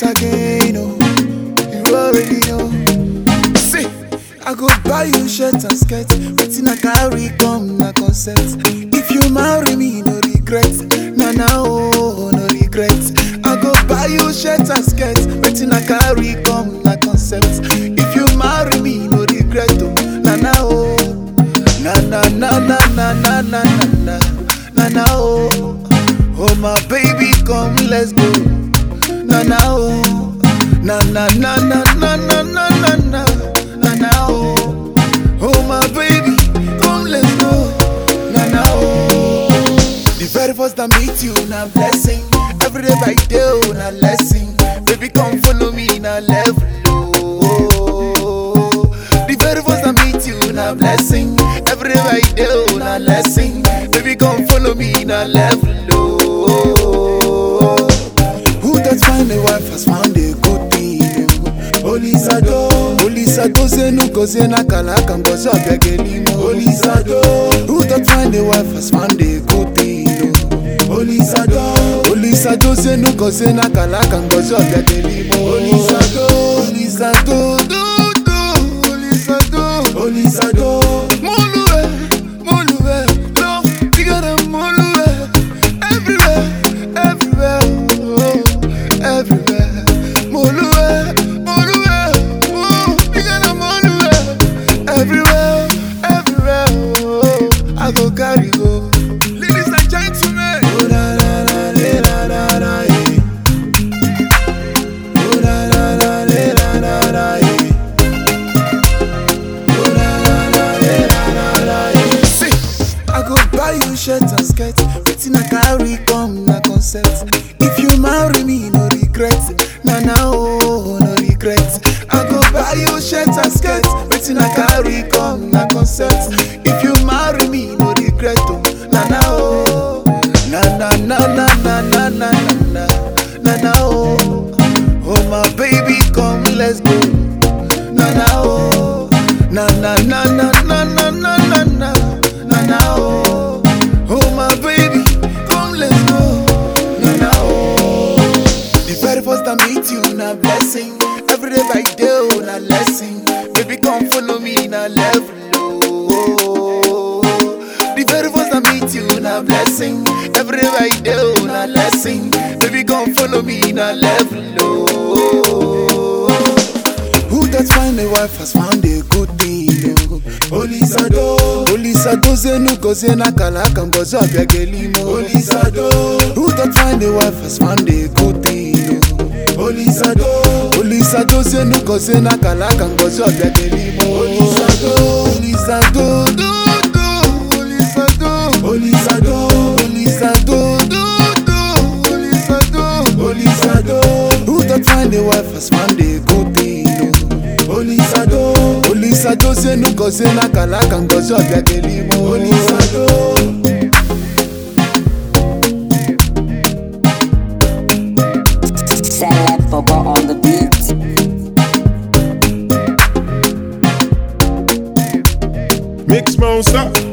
once again, oh, you already know. See, I go buy you shirt and skirt, wetin I carry come na concept. If you marry me, no regret, na na oh, no regret. I go buy you shirt and skirt, wetin I carry come na concept. If you marry me, no regret, oh, na na oh, na na na na na na na na na na na oh, oh my baby, come let's go, na na oh, na na na na na na na na na na na oh, oh my baby, come let's go, na na oh. The very first time meet you, na blessing. Every day by day, oh, na lesson. Baby, come follow me, na level. Oh. The very first time meet you, na blessing. Every day by day, oh, na lesson. Baby, come follow me, na level. Oh. Who that find a wife has found a good thing. Olisado, Olisado zenu koze na kalaka ngozi abiagelimo. Olisado, who that find a wife has found a good thing. Olisado, Olisado zenu koze na kalaka ngozi abiagelimo. Olisado, Olisado, do do, Olisado, Olisado. Moluwe, Moluwe, no, you gotta Moluwe. Everywhere, everywhere, oh, everywhere. Moluwe, Moluwe, oh, you gotta Moluwe. Everywhere, everywhere, oh, I go carry go. Ladies and gentlemen. Oh, la, la, la, la, la, la, la, eh. Oh, la, la, la, la, la, la, la, eh. Oh, la, la, la, la, la, la, la, eh. See, I go buy you shirt and skirt, wetin I carry come na concept. If you marry me, no regret, na na oh, no regret. I go buy you shirt and skirt, wetin I carry come na concept. If you marry me, no regret, oh, na na oh, na na na na na na na na na na na oh, oh my baby, come let's go, na na oh, na na na na na na na na na na na oh, oh my baby, come let's go, na na oh. The very first time meet you, na blessing. Every day by day, oh, na lesson. Baby, come follow me, na level. Oh. The very first time meet you, na blessing. Every day by day, oh, na lesson. Baby, come follow me, na level. Oh. Who that find a wife has found a good thing. oh. Olisado, Olisado zenu koze na kalaka ngozi abiagelimo. Olisado, who that find a wife has found a good thing. oh. Olisado, Olisado zenu koze na kalaka ngozi abiagelimo. Olisado, Olisado, do do, Olisado, Olisado, Olisado, do do, Olisado, Olisado. Who that find a wife has found a good thing. oh. Olisado, Olisado zenu koze na kalaka ngozi abiagelimo. Olisado. Celeb Bobo on the beat. Mix monster.